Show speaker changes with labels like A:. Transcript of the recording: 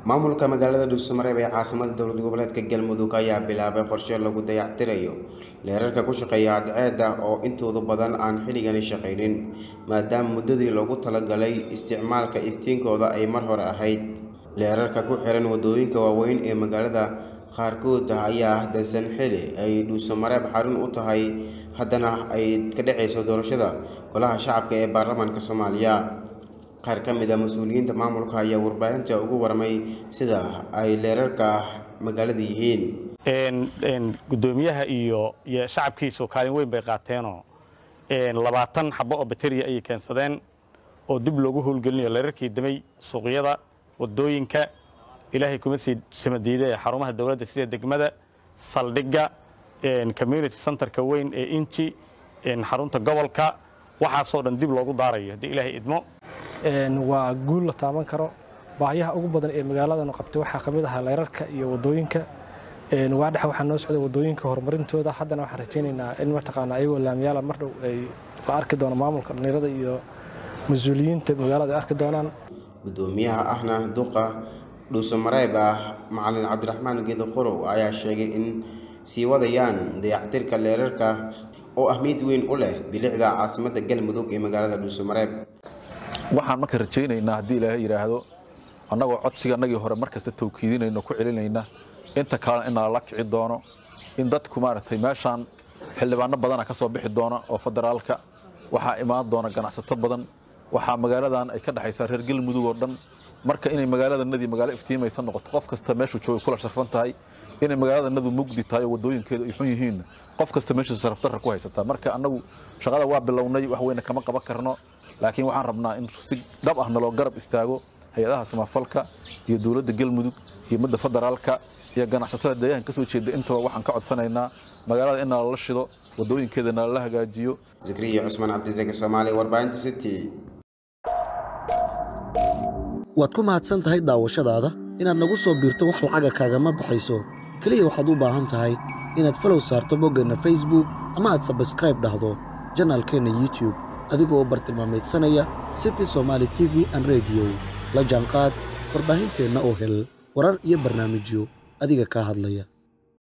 A: maamulka magaalada dhuusamareeb ee caasimada dowlad goboleedka galmudug ayaa bilaabay qorshe lagu dayactirayo leerarka ku shaqeeya cadceedda oo intooda badan aan xilligani shaqaynin maadaama muddadii loogu talagalay isticmaalka iftiinkooda ay mar hore ahayd leerarka ku xiran wadooyinka waaweyn ee magaalada qaarkood ayaa dansan xili ay dhuusamareeb xarun u tahay haddana ay ka dhacayso doorashada golaha shacabka ee baarlamaanka soomaaliya qaar ka mid a mas-uuliyiinta maamulka ayaa warbaahinta ugu warmay sida ay leerarka magaalada yihiin
B: gudoomiyaha iyo iyo shacabkiisu kaalin weyn bay qaateenoo labaatan xabo oo bateriya ayay keensadeen oo dib loogu howlgelinayo leerarkii damay suuqyada wadooyinka ilaahay kuma sii samadiida ee xarumaha dowladda sida degmada saldhigga community centerka weyn ee inji xarunta gobolka waxaasoo dhan dib loogu daarayo haddii ilaahay idmo
C: waa guul la taaban karo baahiyaha ugu badan ee magaaladanu qabtay waxaa ka mid ahaa leerarka iyo wadooyinka waadhex waxaa noo socday wadooyinka horumarintooda haddana waxaan rajaynaynaa in mataqaana ayagoo laamiyaala mar dhow ay la arki doono maamulka dhallinyarada iyo mas-uuliyiinta magaalada ay arki doonaan
A: gudoomiyaha ahna duqa dhuusamareeb ah macalin cabdiraxmaan geedo qorow ayaa sheegay in sii wadayaan dayactirka leerarka oo ahmiyad weyn u leh bilicda caasimada galmudug ee magaalada dhuusamareeb
D: waxaan marka rajaynaynaa haddii ilaahay yidhaahdo annagoo codsiga annagii hore mar kasta tawkiidinayno ku celinayna inta kalena in nalala kici doono in dadku maaragtay meeshaan xildhibaano badana ka soo bixi doona oo federaalka waxaa imaan doona ganacsato badan waxaa magaaladan ay ka dhexaysaa reer galmudug oo dhan marka inay magaaladanadii magaalo iftiimaysa noqoto qof kasta meeshuu joogay kula sharfan tahay inay magaaladanadu mugdi tahay oo wadooyinkeeda ay xun yihiin qof kasta meeshiisu sharafdarra ku haysataa marka annagu shaqada waa bilownay wax weyne kama qaban karno laakiin waxaan rabnaa in si dhab ah naloo garab istaago hay-adaha samafalka iyo dowladda galmudug iyo midda federaalka iyo ganacsatada deegaanka ka soo jeeda intaba waxaan ka codsanaynaa magaalada in nalala shido wadooyinkeeda nalala hagaajiyo
A: zakriya cusmaan cabdisake soomaali warbaahinta city
E: waad ku mahadsan tahay daawashadaada inaad nagu soo biirto wax lacaga kaagama baxayso keliya waxaad u baahan tahay inaad falow saarto boggeenna facebook ama aad sabskraib dhahdo janaalkeenna youtube adigoo u bartilmaamaydsanaya city somaali t v an rediyo la jaanqaad warbaahinteenna oo hel warar iyo barnaamijyo adiga kaa hadlaya